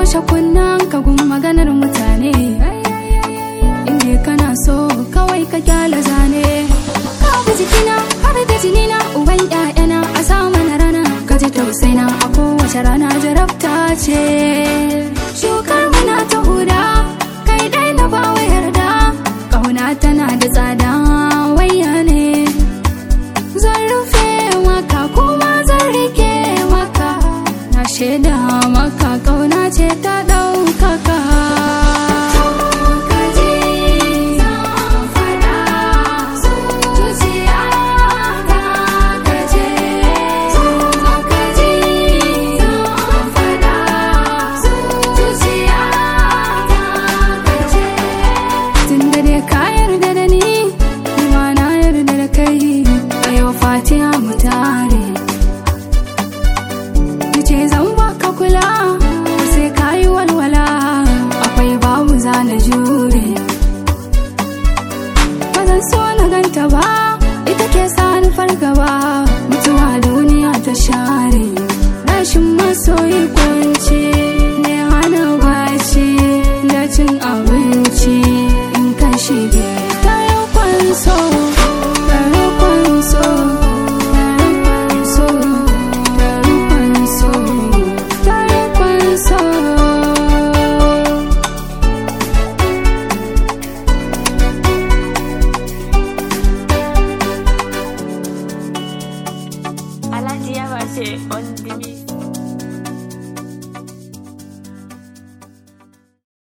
toshe kunnen ka gun maganar mutane inda kana so kawai ka kyala zane ka bi jikina har da jinina uban ƴaƴana a sa mana rana ka ji tausaina a kowace rana jarabta ce